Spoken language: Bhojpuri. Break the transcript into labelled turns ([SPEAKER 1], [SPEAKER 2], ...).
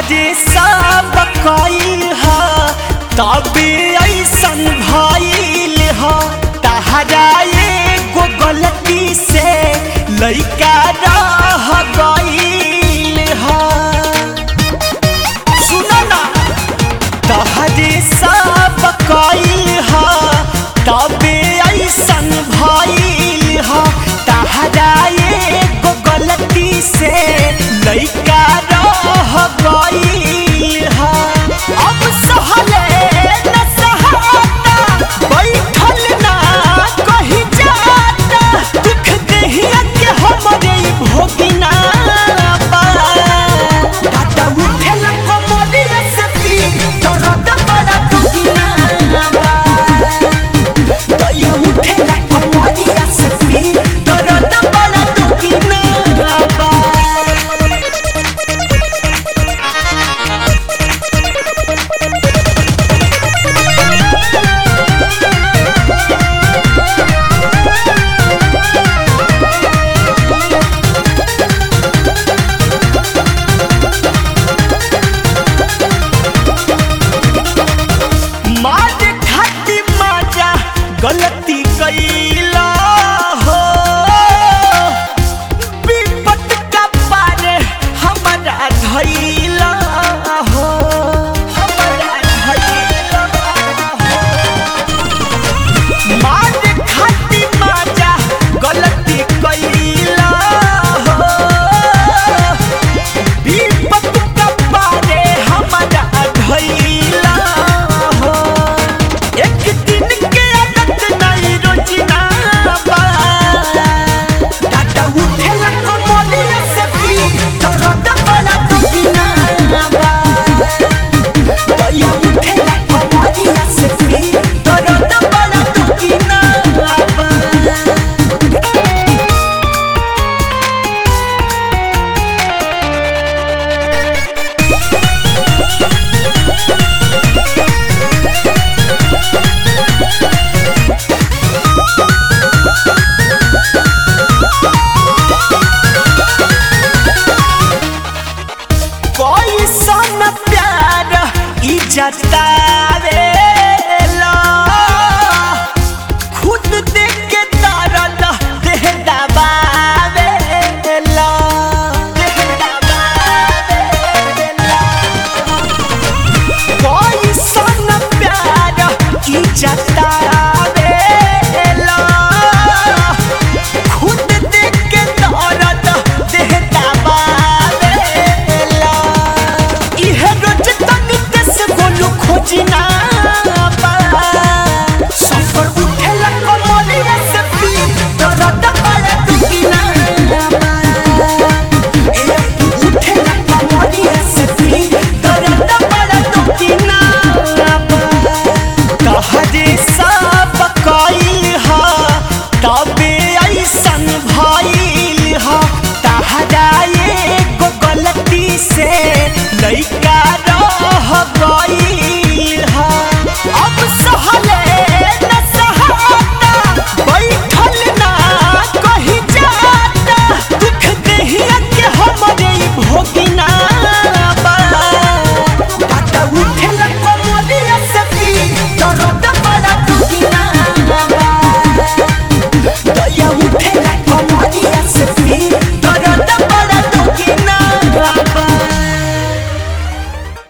[SPEAKER 1] तहरे सब कइल ह तबे ऐसन भइल ह तहरा एगो गलती से लइका रह गइल ह सुनो ना तहरे सब कइल ह तबे ऐसन भइल ह तहरा एगो गलती से लइका रह गइल ह अब सहले न सहाता बैठल ना कहीं जाता दुख देहिया के हमरे भोगिना बा टाटा उठेल कमरिया से पी दर्द बड़ा दुखिना बा दया उठेल कमरिया से पी दर्द बड़ा दुखिना बा मार खाती माजा गलती कैला हो विपत का पारे हमारा धैला हो हमारा धैला हो मार खाती माजा गलती कैला हो विपत का पारे हमारा धैला हो एक दिन के आदत नहीं रोजना बा टाटा उठेला कमलिया से पी दर्द बड़ा दुखिना बा दया उठेला कमलिया से पी दर्द बड़ा दुखिना बा कोई सन प्यार ई जतावेला खुद देख के दर्द देह दबावेला देह दबावेला कोई सन प्यार ई जतावेला खुद देख के दर्द देह दबावेला इहे रोज तनी देश गोलू खोजिना बा सफर उठेला कमलिया से पी दर्द बड़ा दुखिना बा ए उठेला कमलिया से पी दर्द बड़ा दुखिना बा कहरे